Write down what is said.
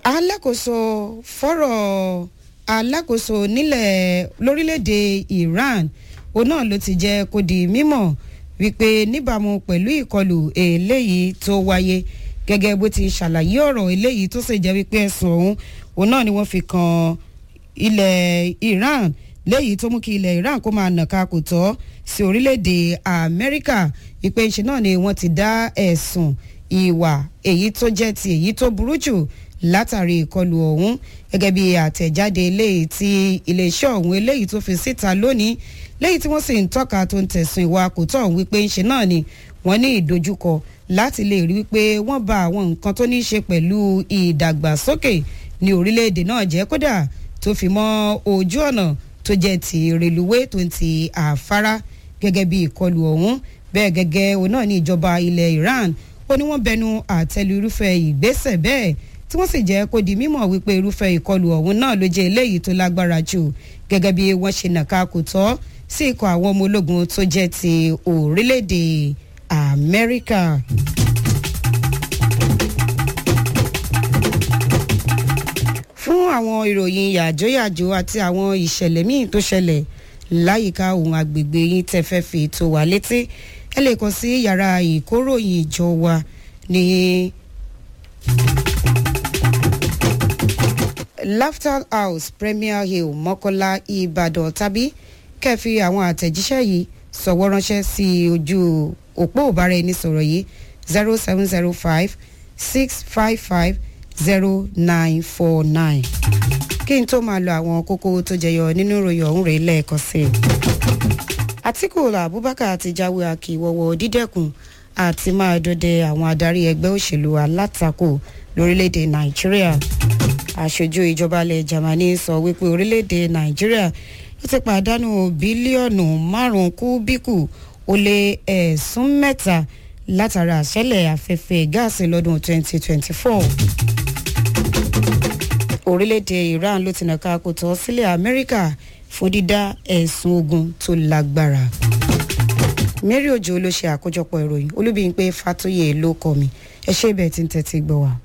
alákòóso fọ́rọ̀ alákòóso nílẹ̀ lórílẹ̀‐èdè Iran òun náà ló ti jẹ́ kó di mímọ̀ wípé níbàámu pẹ̀lú ìkọlù eléyìí tó wáyé gẹ́gẹ́ bó ti ṣàlàyé ọ̀rọ̀ eléyìí tó sì jẹ́ wípé ẹ̀sùn ọ̀hún òun náà ni wọ́n fi kan ilẹ̀ Iran léyìí tó mú kí ilẹ̀ Iran kó máa nàka kò tọ́ sí orílẹ̀-èdè Amẹ́ríkà wípé ṣe náà ni wọ́n ti dá ẹ̀sùn ìwà èyí tó jẹ́ ti èyí tó burú jù látàrí ìkọlù ọ̀hún gẹ́gẹ́ bí àtẹ̀jáde eléyìí tí iléeṣẹ́ ọ̀hún eléyìí tó fi síta lónìí léyìí tí wọ́n sì ń tọ́ka tó ń tẹ̀sùn ìwà kò tọ́ ọ̀hún wípé ṣe náà ni wọ́n ní ìdojúkọ láti lè rí wípé wọ́n ba àwọn nǹkan tó ní í ṣe pẹ̀lú ìdàgbàsókè ní orílẹ̀-èdè náà jẹ́ kódà tó fi mọ́ ojú ọ̀nà tó jẹ́ ti reluwé tó ń ti àfárá gẹ́gẹ́ bí ìkọlù ọ̀hún bẹ́ẹ̀ gẹ́gẹ́ òun náà ní ìjọba ilẹ̀ Iran ó ní wọ́n bẹnu àtẹ́lu irúfẹ́ ìgbésẹ̀ bẹ́ẹ̀ tí wọ́n sì jẹ́ kó di mímọ̀ wípé irúfẹ́ ìkọlù ọ̀hún náà ló jẹ́ eléyìí tó lágbára jù gẹ́gẹ́ bí wọ́n ṣe nàka kò tọ́ sí ikọ̀ àwọn ọmọ ológun tó jẹ́ ti orílẹ̀-èdè Amẹ́ríkà. fún àwọn ìròyìn yàjóyàjó àti àwọn ìṣẹ̀lẹ̀ míì tó ṣẹlẹ̀ láyìíká ohun agbègbè yín tẹ́ fẹ́ fi tó wà létí ẹ lè kàn sí yàrá ìkóròyìn ìjọ wa ní Laughter House Premier Hill Mọ́kọ́lá Ìbàdàn tàbí kẹ́ẹ̀fì àwọn àtẹ̀jíṣẹ́ yìí sọ̀wọ́ ránṣẹ́ sí ojú òpó ìbáraẹnisọ̀rọ̀ yìí zero seven zero five six five five zero nine four nine kí n tó máa lo àwọn kókó tó jẹyọ nínú ìròyìn ọ̀hún rèé lẹ́ẹ̀kan sí i. Àtíkù Abubakar ti jáwé akíwọ́wọ́ dídẹ́kun àti máa dọdẹ àwọn adarí ẹgbẹ́ òṣèlú alátakò lórílẹ̀‐èdè Nàìjíríà aṣojú ìjọba ilẹ̀ Germany sọ wípé orílẹ̀‐èdè Nàìjíríà ó ti pàdánù bílíọ̀nù márùn-ún kúbíkù ó lé ẹ̀sùn mẹ́ta látara àṣẹlẹ̀ afẹ́fẹ́ gáàsì lọ́dún 2024 orílẹ̀-èdè Iran ló ti nàka kò tọ́ sílẹ̀ Amẹ́ríkà fún dídá ẹ̀sùn ogun tó lágbára. Mary Ojo ló ṣe àkójọpọ̀ ìròyìn Olúbíyìnpé Fátóyè ló kọ mi ẹ ṣé bẹ́ẹ̀ tí ń tẹ́tí gbọ́ wa.